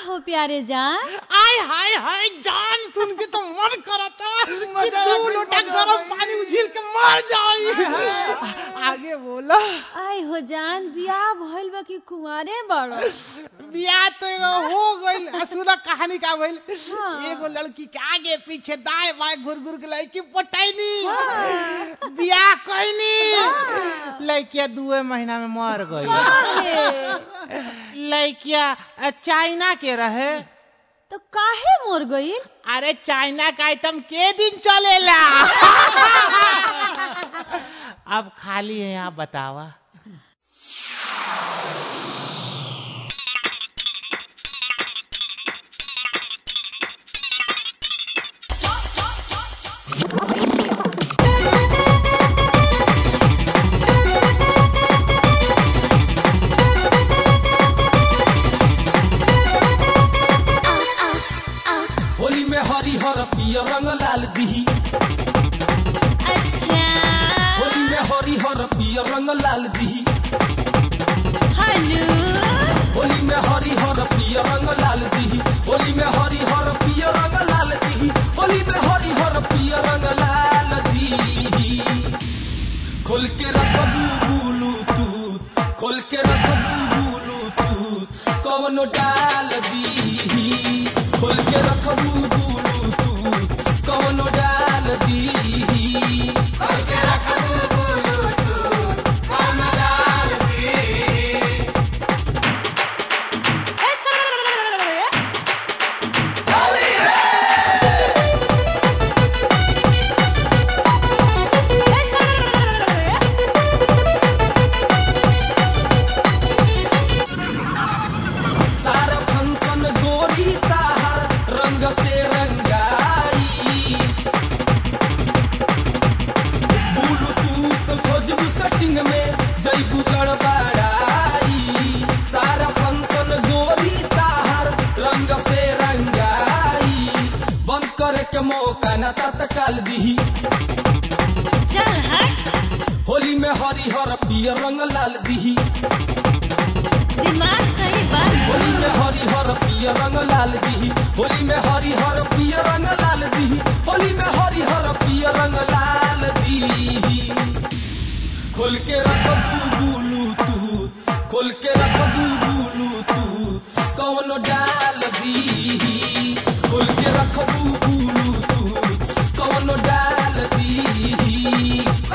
हो प्यारे जान आय हाय हाय जान सुन के तो मन करता कि मजा आ दो गई, लोटा मजा आ गरम गई। पानी उझिल के मर जाई आगे बोला आय हो जान बियाह भइल बा कि कुंवारे बड़ो बियाह तो एगो हो गइल आ सुना कहानी का भइल हाँ। एगो लड़की के आगे पीछे दाएं बाएं घुर घुर के लड़की पटैनी बियाह कइनी लड़किया दुए महीना में मर गई लड़किया अ, चाइना के रहे तो काहे मोर गइल अरे चाइना का आइटम के दिन चलेला अब खाली है यहाँ बतावा होली में हरी हर पियर रंग लाल दिही अच्छा होली में हरी हर पियर रंग लाल दिही हनु होली में हरी हर पियर रंग लाल दिही होली में हरी हर पियर रंग लाल दिही होली में हरी हर पियर रंग लाल दिही खोल के रखबू बुलू तू खोल के रखबू बुलू तू कवनो डाल दीही खोल के रखबू बुलू तू कवनो डाल दीही सारा फंक्शन गोरी ताहर रंग से रंगाई ब्लूटूथ खोजबू सेटिंग में जैबू गड़बड़ाई सारा फंक्शन गोरी ताहर रंग से रंगाई बंद करे के मौका न तत्काल दीही चल हट होली में हरिहर पियर रंग लाल दीही दिमाग सही बात होली में हरी हर पियर रंग लाल दीही होली में हरी हर पियर रंग लाल दीही होली में हरी हर पियर रंग लाल दीही खोल के रखबू बुलू तू खोल के रखबू बुलू तू कौन डाल दीही खोल के रखबू बुलू तू कौन डाल दीही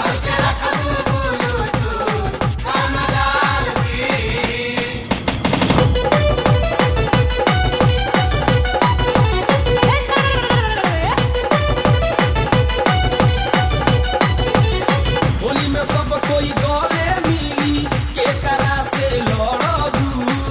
होली में सब कोई गले मिली के करा से लड़बू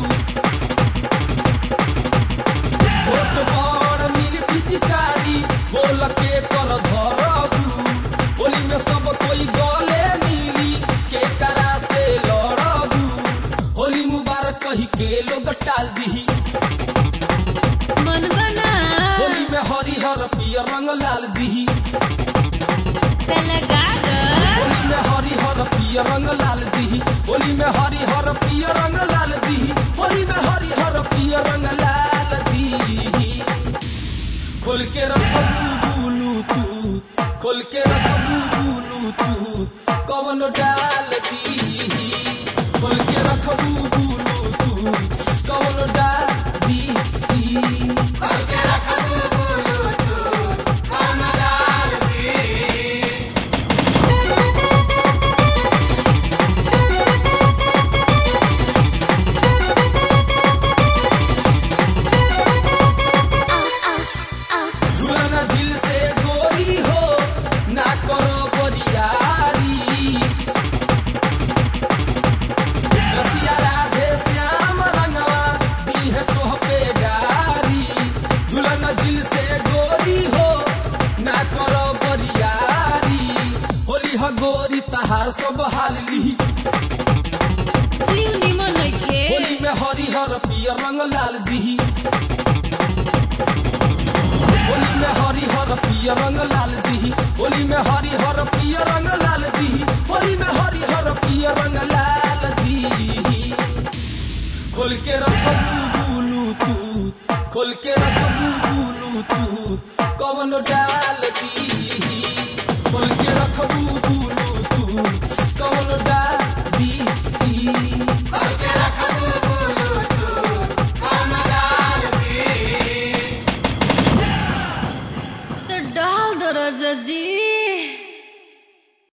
छोट बड़ मिल पिचकारी बोल के कर धरबू होली में सब कोई गले मिली के करा से लड़बू होली मुबारक कही के लोग टाल दीही मन बना होली में हरिहर पियर रंग लाल दीही लगा होली में हरी हर पियर रंग लाल दीही होली में हरी हर पियर रंग लाल दीही होली में हरी हर पियर रंग लाल दीही खोल के रखबू बुलू तू खोल के रखबू बुलू तू कवन डाल दीही खोल के रखबू बुलू तू कवन डाल दीही झूलना झील से गोरी हो ना करो बरियारी रसिया राधे श्याम रंगवा दी है तोह पे गारी झूलना झील से गोरी हो ना करो बरियारी होली ह गोरी तहार सब हाल ली जीव निमन नइखे होली में हरिहर पियर रंग लाल दीही होली में हरिहर पियर रंग लाल दीही होली में हरिहर पियर रंग लाल दीही होली में हरिहर पियर रंग लाल दीही खोल के रखबू बुलू तू खोल के रखबू बुलू तू कौन डाल दी खोल के रखबू बुलू तू कौन डाल दी तो डाल दो राजा जी